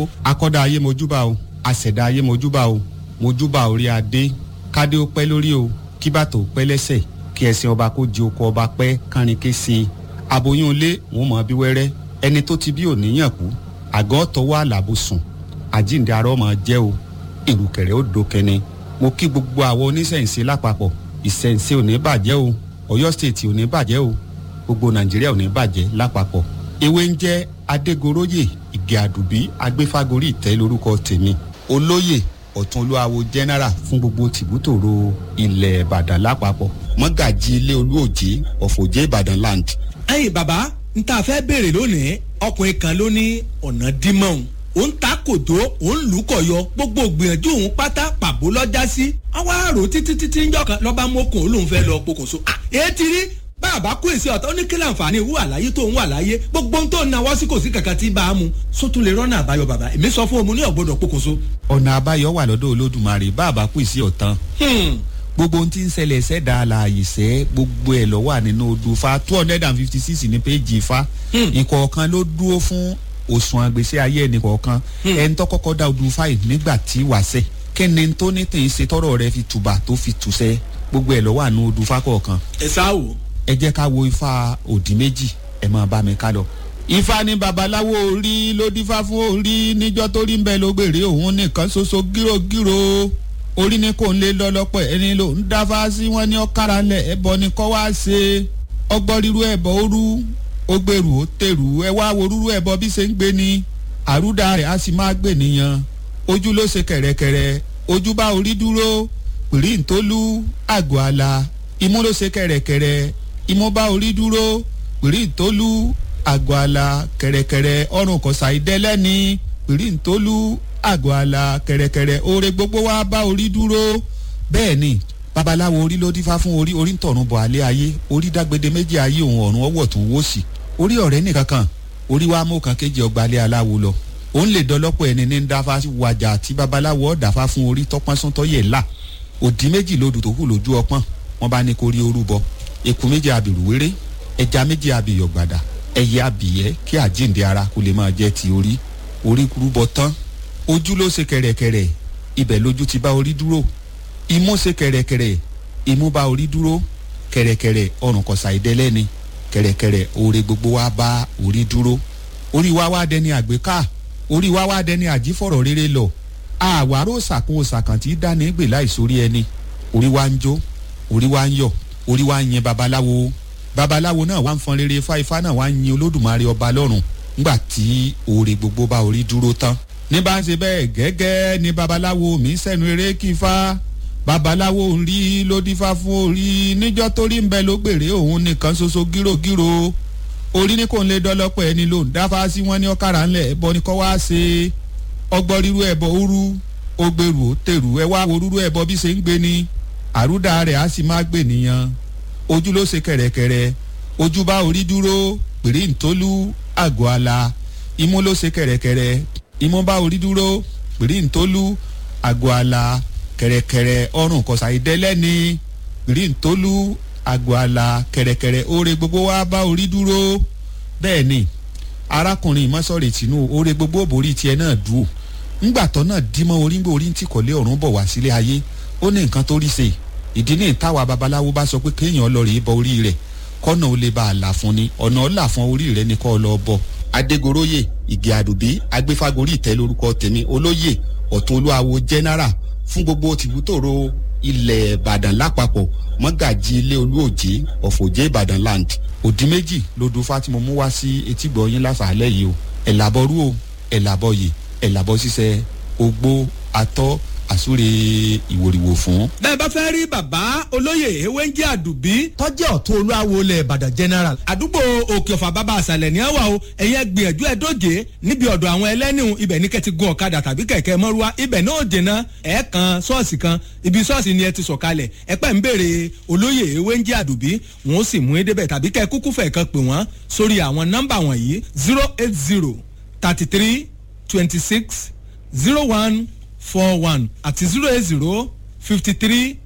o akọ́dá ayé mojúbà o àṣẹ̀dá ayé mojúbà o mojúbà orí adé kádé ó pẹ́ lórí o kí bàtò ó pẹ́ lẹ́sẹ̀ kí ẹṣin ọba kó di oko ọba pẹ́ kárin ké sí i aboyún ilé wọn mọ̀ bí wẹ́rẹ́ ẹni tó ti bí òníyàn kú àgọ́ tọwọ́ àlàbò sùn àjíǹde arọ́ mọ̀ jẹ́ o ìrùkẹ̀rẹ̀ ó dókẹ́ni mo kí gbogbo àwọn oníṣẹ̀ǹṣe lápapọ̀ ìṣẹ̀ǹṣe ò ní bàjẹ́ o ọ̀yọ́ stéètì ò ní bàjẹ́ o gbogbo nàìjíríà ò ní bàjẹ́ lápapọ̀ ewé ń jẹ́ adégoróyè ìgè àdùbí agbéfágorí ìtẹ́ lórúkọ tèmi olóyè ọ̀tún olúwawo general fún gbogbo tìbútòrò ilẹ̀ ìbàdàn lápapọ̀ mọ́gàjì ilé olúòjé ọ̀fọ̀jẹ́ ìbàdàn land. ẹyin bàbá n ta fẹ́ béèrè lónìí ọkùnrin kan ló ní ọ̀nà dímọ̀ọ́n òun ta kòtó òun lù kọ̀ yọ gbogbo gbìyànjú òun pátá pàbó lọ́jà sí ọwọ́ àrò títí títí ń jọkàn lọ́ba mọ́kùn olóhùn fẹ́ lọ pokùnso. èé ti rí bàbá kú èsì ọ̀tọ̀ ní kí láǹfààní ìwú àlàyé tó ń wà láyé gbogbo ohun tó ń nawọ́ sí kò sí kankan tí bá a mu sótú lè rọ́nà àbáyọ bàbá èmi sọ fún omi ní ọ̀gbọ́dọ̀ pokùnso. ọ̀nà àbáyọ wà lọ́dọ̀ olódùmarè bàbá kú ìsí ọ̀tán gbogbo ohun tí ń ṣẹlẹ̀ ṣẹ̀dá àlàyé sẹ́ gbogbo ẹ̀ lọ́ wà nínú odò fa two hundred and fifty six ní péjì fa ìkọ̀ọ̀kan ló dúró fún òṣùwọ̀n àgbèsè ayé ẹnì kọ̀ọ̀kan ẹni tó kọ́kọ́ dá odò fáì nígbà tí wàṣẹ̀ kẹ́ni tó ní tèyí ṣe tọ́rọ̀ rẹ fi tùbà tó fi tùṣẹ́ gbogbo ẹ̀ lọ́ wà nínú odò fa kọ̀ọ̀kan. ẹ sá wò. ẹ jẹ́ ká wo ifá òdì méjì ẹ máa bá mi ká lọ. ifá ní babaláwo orí ló dífá fún orí níjọ́ tó rí ń bẹ ló gbèrè òun nìkan ṣoṣo gírògírò orí ní kò ń lé lọ́lọ́pọ̀ ẹni ló ń dáfá sí wọn ní ọ̀kára lẹ̀ ẹbọ ni kọ́ wá ṣe ọgbọ́n ríru ẹbọ òru ó gbèrú ó tèrú ẹ wá wo rúrú ẹbọ bí ṣe ń gbé ni àrúdà rẹ̀ á sì máa gbè nìyẹn ojú ló ṣe kẹ̀rẹ̀kẹ̀rẹ̀ ojú bá orí dúró pìrí ntólú àgọ́ àlà imú ló ṣe kẹ̀rẹ̀kẹ̀rẹ̀ imú bá orí dúró pìrí ntólú àgọ́ àlà kẹ̀rẹ̀kẹ̀rẹ̀ ọrùn kọ̀sà ìdẹ́lẹ́ni pìrí ntólú àgọ́ àlà kẹ̀rẹ̀kẹ̀rẹ̀ oore gbogbo wa bá orí dúró bẹ́ẹ̀ ni babaláwo orí ló dífá fún orí orí ń tọ̀run bọ̀ alẹ́ ayé orí dágbede méjì ayé òun ọ̀run ọwọ́ tó wó sí orí ọ̀rẹ́ nìkan kan orí wa mú kan kéje ọgbà alẹ́ aláwo lọ òun lè dọlọ́pọ̀ ẹni ní dáfá wàjà tí babaláwo ọ̀dàfá fún orí tọpọ́n sún tọ́yẹ̀ là òdì méjì lodò tó kù lójú ọpọ́n wọn bá ní kó rí orú bọ eku méjì abìrùwéré ẹja méjì abìyọ̀gbàdà ẹyẹ abìyẹ kí àjíǹde ara kó lè máa jẹ́ ti orí orí kúrú bọ tán ojú ló ṣe kẹ̀rẹ̀kẹ̀rẹ̀ ibẹ̀ lójú ti bá orí dúró imú ṣe kẹ̀rẹ̀kẹ̀rẹ̀ imú bá orí dúró kẹ̀rẹ̀kẹ̀rẹ̀ ọrùn kọ̀sà ìdẹ́lẹ́ni kẹ̀rẹ̀kẹ̀rẹ̀ oore gbogbo wa bá orí dúró orí wa wá dẹni àgbéká orí wa wá dẹni àjífọ̀rọ̀ rere lọ àwárò sàkún sàkàn tí dání gbè láì sórí ẹni orí wa ń jó orí wa ń yọ orí wa ń yin babaláwo babaláwo náà wá ń fọn rere ifá ifá náà wá ń yin olódùmarè ọba lọ́rùn ńgbà tí oore gbogbo bá orí dúró tán ní bá ń ṣe bẹ́ẹ̀ gẹ́gẹ́ ni babaláwo mi sẹ́nu eré kí ifá babaláwo ń rí ló dífá fún orí níjọ́ tó rí ń bẹ ló gbèrè òun nìkan ṣoṣo gírògírò orí ní kò ń lé dọ́lọ́pọ̀ ẹni ló ń dáfá sí wọn ní ọ̀kàrà ńlẹ̀ ẹ̀bọ ni kọ́ wá ṣe ọgbọ́n ríru ẹ̀bọ òru ó gbèrú ó tèrú ẹ wá wo rúrú ẹ̀bọ bí ṣe ń gbé ni àrúdà rẹ̀ á sì máa gbè nìyẹn ojú ló ṣe kẹ̀rẹ̀kẹ̀rẹ̀ ojú bá orí dúró pèrè ntólú àgọ́ àlà imú ló ṣe kẹ̀rẹ̀kẹ̀rẹ̀ imú bá orí dúró pèrè ntólú àgọ́ àlà kẹ̀rẹ̀kẹ̀rẹ̀ ọrùn kọ̀sà ìdẹ́lẹ́ni pèrè ntólú àgọ́ àlà kẹ̀rẹ̀kẹ̀rẹ̀ oore gbogbo wa bá orí dúró bẹ́ẹ̀ ni arákùnrin ìmọ̀sọ̀rẹ̀ tìǹú oore gbogbo òbórí tiẹ̀ náà dúró ńgbàtọ́ náà dímọ̀ orí ńgbà orí ń tì kọ́lé ọ̀run bọ̀ wá sílé ayé ó ní nǹkan tó rí ṣe ìdí ní ìtawà babaláwo bá sọ pé kéèyàn lọ rèé bọ orí rẹ̀ kọ́nà ó lè bá a là fún ni ọ̀nà ọ̀là fún orí rẹ̀ ni kọ́ ọ lọ bọ̀. adégoróyè ìgè àdùbí agbéfágorí ìtẹ́ lórúkọ tèmi olóyè ọ̀tún olúwawo general fún gbogbo tìbútòrò ilẹ̀ ìbàdàn lápapọ̀ mọ́gàjì ilé olúòjé ọ̀fọ̀jẹ́ ìbàdàn land òdì méjì lodò fátìmọ̀ mú wá sí etígbọ̀ yín lásàálẹ̀ yìí o ẹ̀làbọ̀rú o ẹ̀làbọ̀yè ẹ̀làbọ̀ ṣiṣẹ́ ogbó atọ́ àsúre ìwòrìwò fún. bẹ́ẹ̀ bá fẹ́ rí bàbá olóyè ewéńjì àdùbí tọ́jú ọ̀tún olúwawo ilẹ̀ ìbàdàn general àdúgbò òkè ọ̀fà bàbá àṣàlẹ̀ ní àwà o ẹ̀yẹ gbìyànjú ẹ̀ dóje níbi ọ̀dọ̀ àwọn ẹlẹ́nìhùn ibẹ̀ ní kẹ́ti gun ọ̀kadà tàbí kẹ̀kẹ́ mọ́rúwá ibẹ̀ náà dènà ẹ̀ kan ṣọ́ọ̀ṣì kan ibi ṣọ́ọ̀ṣì ni ẹ ti sọ̀kalẹ̀ ẹ pẹ́ ń béèrè olóyè ewéńjì àdùbí wọn ó sì mú edébẹ̀ tàbí kẹ́ kúkú fẹ̀ kan pè wọ́n sórí àwọn nọ́mbà wọ̀nyí zero eight zero thirty three twenty six zero one four one àti zero eight zero fifty three